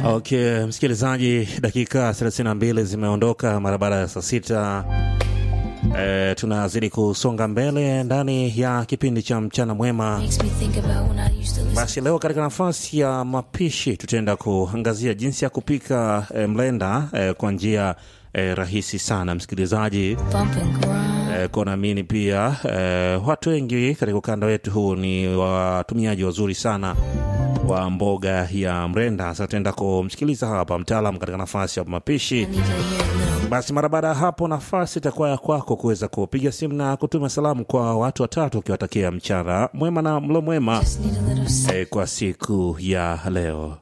Okay, msikilizaji, dakika 32 zimeondoka mara baada ya saa sita. E, tunazidi kusonga mbele ndani ya kipindi cha mchana mwema. Basi leo katika nafasi ya mapishi tutaenda kuangazia jinsi ya kupika e, mlenda e, kwa njia e, rahisi sana msikilizaji. E, kwa naamini pia e, watu wengi katika ukanda wetu huu ni watumiaji wazuri sana wa mboga ya mrenda. Sasa tutaenda kumsikiliza hapa mtaalam katika nafasi ya mapishi. Basi mara baada ya hapo, nafasi itakuwa ya kwako kuweza kupiga simu na kutuma salamu kwa watu watatu, ukiwatakia mchana mwema na mlo mwema e, kwa siku ya leo.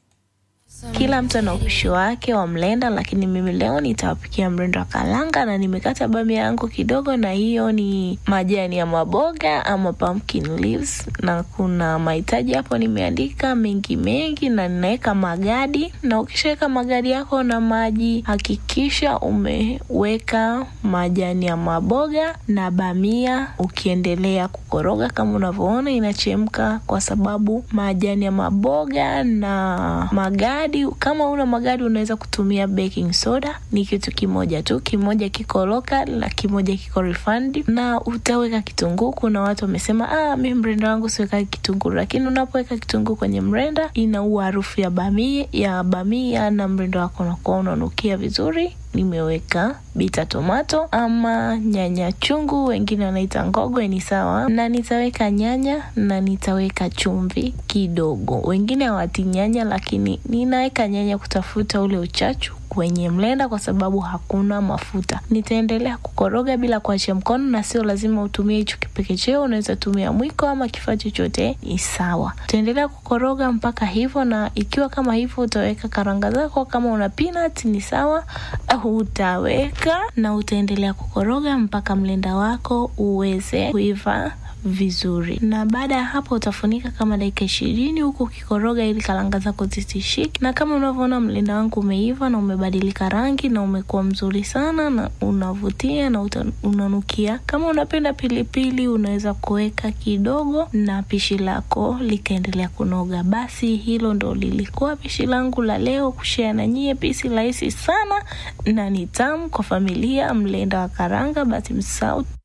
Kila mtu ana upishi wake wa mlenda, lakini mimi leo nitawapikia mrenda wa kalanga na nimekata bamia yangu kidogo, na hiyo ni majani ya maboga ama pumpkin leaves, na kuna mahitaji hapo nimeandika mengi mengi, na ninaweka magadi. Na ukishaweka magadi yako na maji, hakikisha umeweka majani ya maboga na bamia, ukiendelea kukoroga kama unavyoona inachemka, kwa sababu majani ya maboga na magadi kama una magadi unaweza kutumia baking soda. Ni kitu kimoja tu, kimoja kiko local na kimoja kiko refined. Na utaweka kitunguu. Kuna watu wamesema ah, mi mrenda wangu siweka kitunguu, lakini unapoweka kitunguu kwenye mrenda inaua harufu ya bamia, ya bamia na mrenda wako unakuwa unanukia vizuri. Nimeweka bita tomato ama nyanya chungu, wengine wanaita ngogwe, ni sawa. Na nitaweka nyanya na nitaweka chumvi kidogo. Wengine hawati nyanya, lakini ninaweka nyanya kutafuta ule uchachu kwenye mlenda kwa sababu hakuna mafuta. Nitaendelea kukoroga bila kuachia mkono, na sio lazima utumie hicho kipekecheo, unaweza tumia mwiko ama kifaa chochote, ni sawa. Utaendelea kukoroga mpaka hivyo, na ikiwa kama hivyo utaweka karanga zako. Kama una peanut ni sawa, utaweka na utaendelea kukoroga mpaka mlenda wako uweze kuiva vizuri na baada ya hapo utafunika kama dakika ishirini huku ukikoroga ili karanga zako zisishike. Na kama unavyoona mlenda wangu umeiva na umebadilika rangi na umekuwa mzuri sana na unavutia na uta, unanukia. Kama unapenda pilipili unaweza kuweka kidogo na pishi lako likaendelea kunoga. Basi hilo ndo lilikuwa pishi langu la leo, kushare na nyie, pisi rahisi sana na ni tamu kwa familia, mlenda wa karanga. Basi msisahau